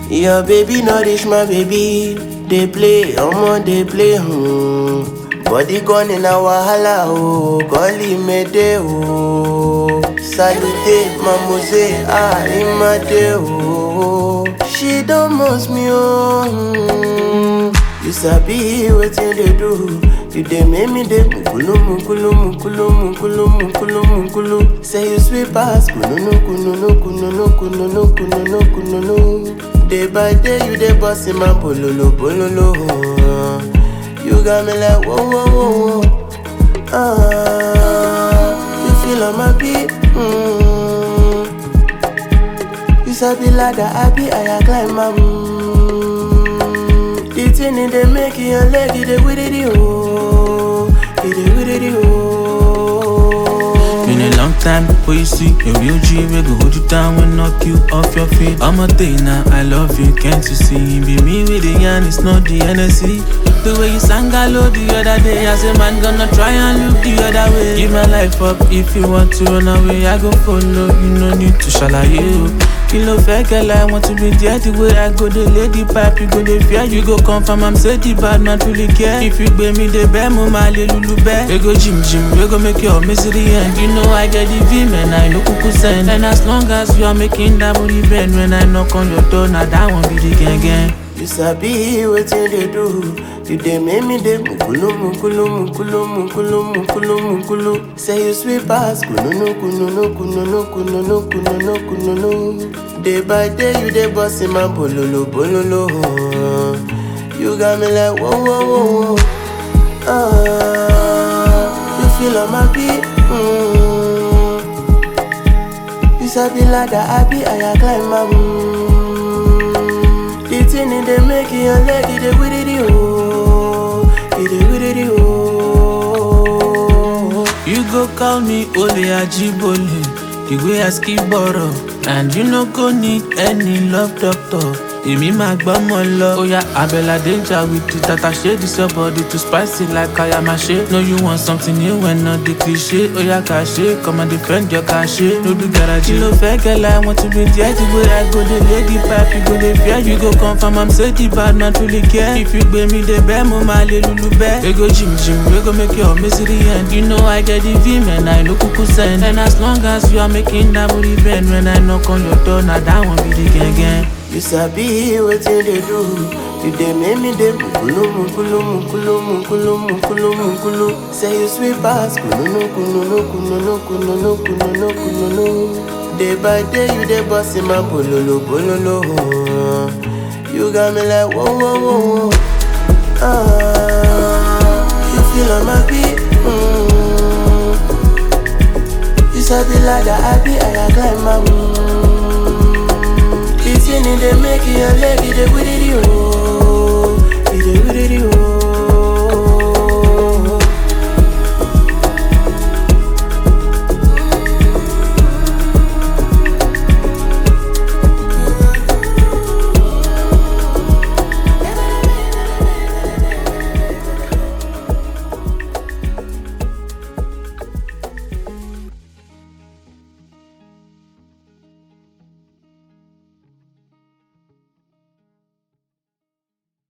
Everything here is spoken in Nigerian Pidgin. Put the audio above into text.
Your baby no reach my baby. They play, omo they play. Hmm. Body gone in a wahala oh, golly mede oh. Salute, mamose, ah imade oh. She don't must me oh. Hmm. You sabi wetin dey do. You dey make me dey mukulu mukulu mukulu mukulu mukulu mukulu. Say you sweet pass kununu kununu kununu kununu kununu kununu. Day by day you dey boss in my bololo bololo. Uh. You got me like whoa whoa whoa whoa. Ah, you feel on my beat. Mm. You sabi ladder, I be I climb my. Mm. The thing in they make your leg, it dey with it oh, it dey with it oh. Been a long time before you see a real G we go hold you down and knock you off your feet. I'm a day now, I love you, can't you see? Be me with the yarn, it's not the NSC. The way you sang hello the other day, I say man gonna try and look the other way. Give my life up if you want to run away, I go follow. You no need to shalaye you. Kilo fẹ́ girl, I want to be there the way I go, the lady pipe, you go the fear, you go confirm, I'm say the bad man truly care. If you gbé mi the best, mo máa lè lulu bẹ́ẹ̀. We go gym gym, we go make your misery end. You know I get the vim and I no kuku send. And as long as you are making that booty bend, when I knock on your door, now that one be the gang gang. You sabi wetin dey do. You dey make me dey mukulu mukulu mukulu mukulu mukulu mukulu. Say you sweet pass kununu kununu kununu kununu kununu kununu. Day by day you dey boss in my bololo bololo. Uh. You got me like whoa whoa whoa whoa. Ah, you feel on my beat. Mm. You sabi ladder, I be I climb my. Mm. The thing in they make your leg, it dey with it oh, it dey with it oh. You go call me Ole Ajibole, the way I skip borrow. And you no go need any love doctor. Èmi máa gbọ́mọ lọ. Oya Abẹ́là danger with the tata shade this your body too spicy like Ayamashe. No you want something new when not the cliche. Oya kàṣe, come and defend your kàṣe. No do garage. Kí ló fẹ́ gẹ́lá, I want to be there the way I go the lady pipe, you go the fear. You go confirm I'm say the bad man truly care. If you gbé mi dé bẹ́ẹ̀, mo máa lè lulu bẹ́ẹ̀. We go gym gym, we go make your misery end. You know I get the vim and I no kuku send. And as long as you are making that booty bend, when I knock on your door, now that one be the gang gang. You sabi wetin dey do. You dey make me dey mukulu mukulu mukulu mukulu mukulu mukulu. Say you sweet pass kununu kununu kununu kununu kununu kununu. Day by day you dey boss in my bololo bololo. Uh. You got me like whoa whoa whoa whoa. Ah, you feel on my beat. Mm. You sabi ladder, I be I climb my. Mm. The thing in they make your leg, it dey with it oh, it dey with it oh.